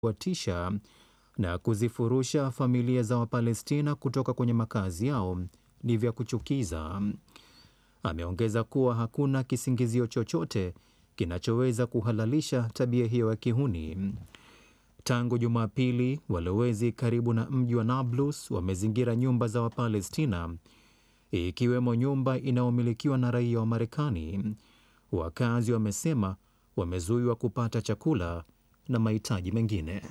watisha na kuzifurusha familia za Wapalestina kutoka kwenye makazi yao ni vya kuchukiza. Ameongeza kuwa hakuna kisingizio chochote kinachoweza kuhalalisha tabia hiyo ya kihuni. Tangu Jumapili, walowezi karibu na mji wa Nablus wamezingira nyumba za Wapalestina, ikiwemo nyumba inayomilikiwa na raia wa Marekani. Wakazi wamesema wamezuiwa kupata chakula na mahitaji mengine.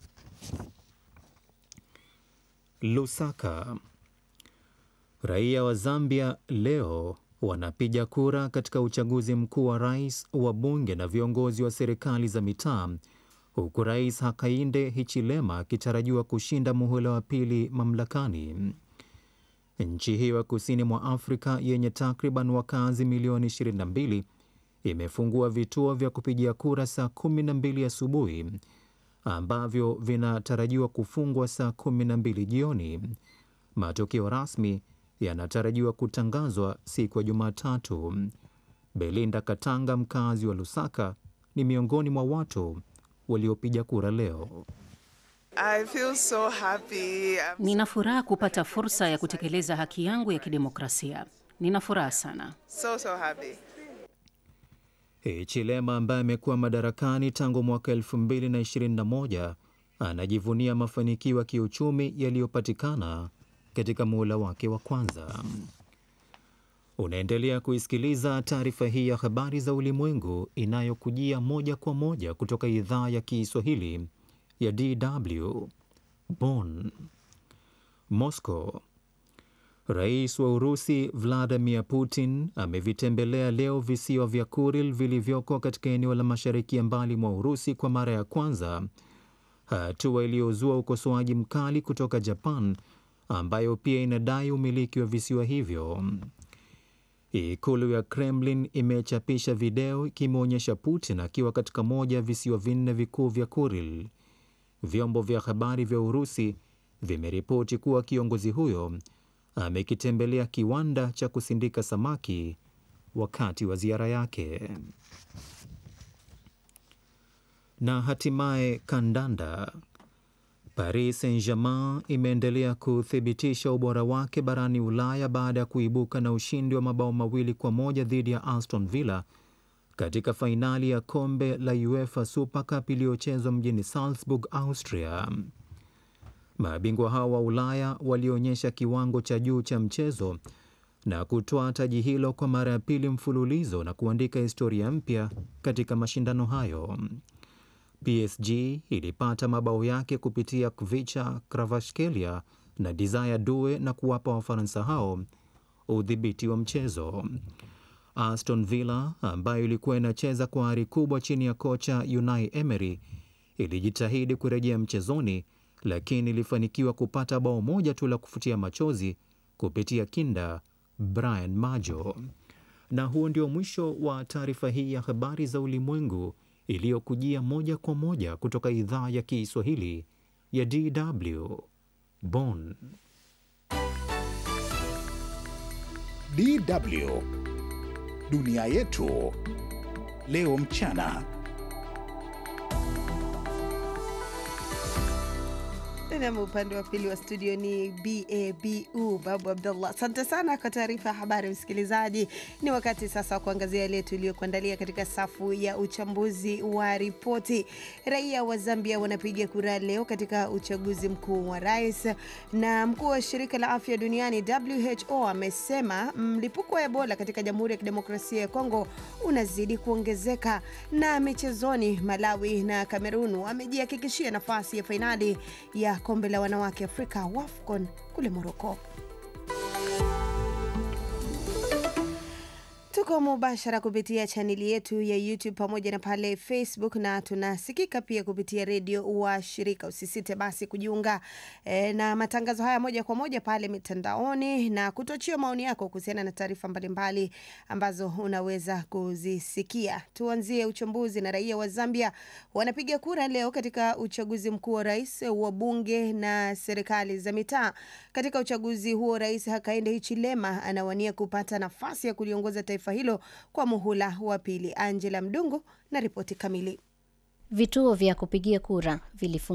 Lusaka. Raia wa Zambia leo wanapiga kura katika uchaguzi mkuu wa rais, wa bunge na viongozi wa serikali za mitaa, huku Rais Hakainde Hichilema akitarajiwa kushinda muhula wa pili mamlakani. Nchi hiyo ya kusini mwa Afrika yenye takriban wakazi milioni 22 imefungua vituo vya kupigia kura saa 12 asubuhi ambavyo vinatarajiwa kufungwa saa 12 jioni. Matokeo rasmi yanatarajiwa kutangazwa siku ya Jumatatu. Belinda Katanga, mkazi wa Lusaka, ni miongoni mwa watu waliopiga kura leo. I feel so happy. Nina furaha kupata fursa ya kutekeleza haki yangu ya kidemokrasia. Nina furaha sana. So, so happy. Hichilema ambaye amekuwa madarakani tangu mwaka 2021 anajivunia mafanikio ya kiuchumi yaliyopatikana katika muhula wake wa kwanza. Unaendelea kuisikiliza taarifa hii ya habari za ulimwengu inayokujia moja kwa moja kutoka idhaa ya Kiswahili ya DW Bonn. Moscow. Rais wa Urusi Vladimir Putin amevitembelea leo visiwa vya Kuril vilivyoko katika eneo la mashariki ya mbali mwa Urusi kwa mara ya kwanza, hatua iliyozua ukosoaji mkali kutoka Japan ambayo pia inadai umiliki wa visiwa hivyo. Ikulu ya Kremlin imechapisha video ikimwonyesha Putin akiwa katika moja ya visiwa vinne vikuu vya Kuril. Vyombo vya habari vya Urusi vimeripoti kuwa kiongozi huyo amekitembelea kiwanda cha kusindika samaki wakati wa ziara yake. Na hatimaye kandanda. Paris Saint-Germain imeendelea kuthibitisha ubora wake barani Ulaya baada ya kuibuka na ushindi wa mabao mawili kwa moja dhidi ya Aston Villa katika fainali ya kombe la UEFA Super Cup iliyochezwa mjini Salzburg, Austria. Mabingwa hao wa Ulaya walionyesha kiwango cha juu cha mchezo na kutoa taji hilo kwa mara ya pili mfululizo na kuandika historia mpya katika mashindano hayo. PSG ilipata mabao yake kupitia Kvicha Kvaratskhelia na Desire Due na kuwapa Wafaransa hao udhibiti wa mchezo. Aston Villa ambayo ilikuwa inacheza kwa ari kubwa chini ya kocha Unai Emery ilijitahidi kurejea mchezoni, lakini ilifanikiwa kupata bao moja tu la kufutia machozi kupitia kinda Brian Majo. Na huo ndio mwisho wa taarifa hii ya habari za ulimwengu iliyokujia moja kwa moja kutoka idhaa ya Kiswahili ya DW Bonn. DW Dunia yetu leo mchana. Nam, upande wa pili wa studio ni Babu Babu Abdullah. Asante sana kwa taarifa ya habari, msikilizaji. Ni wakati sasa wa kuangazia yale tuliyokuandalia katika safu ya uchambuzi wa ripoti. Raia wa Zambia wanapiga kura leo katika uchaguzi mkuu wa rais, na mkuu wa shirika la afya duniani WHO amesema mlipuko wa Ebola katika Jamhuri ya Kidemokrasia ya Kongo unazidi kuongezeka. Na michezoni, Malawi na Kamerun wamejihakikishia nafasi ya fainali ya kombe la wanawake Afrika WAFCON kule Moroko. Tuko mubashara kupitia chaneli yetu ya YouTube pamoja na pale Facebook, na tunasikika pia kupitia redio wa shirika. Usisite basi kujiunga e, na matangazo haya moja kwa moja pale mitandaoni na kutochia maoni yako kuhusiana na taarifa mbalimbali ambazo unaweza kuzisikia. Tuanzie uchambuzi na raia wa Zambia wanapiga kura leo katika uchaguzi mkuu wa rais, wa bunge na serikali za mitaa. Katika uchaguzi huo, Rais Hakainde Hichilema anawania kupata nafasi ya kuliongoza taifa hilo kwa muhula wa pili. Angela Mdungu na ripoti kamili. Vituo vya kupigia kura vilifunguliwa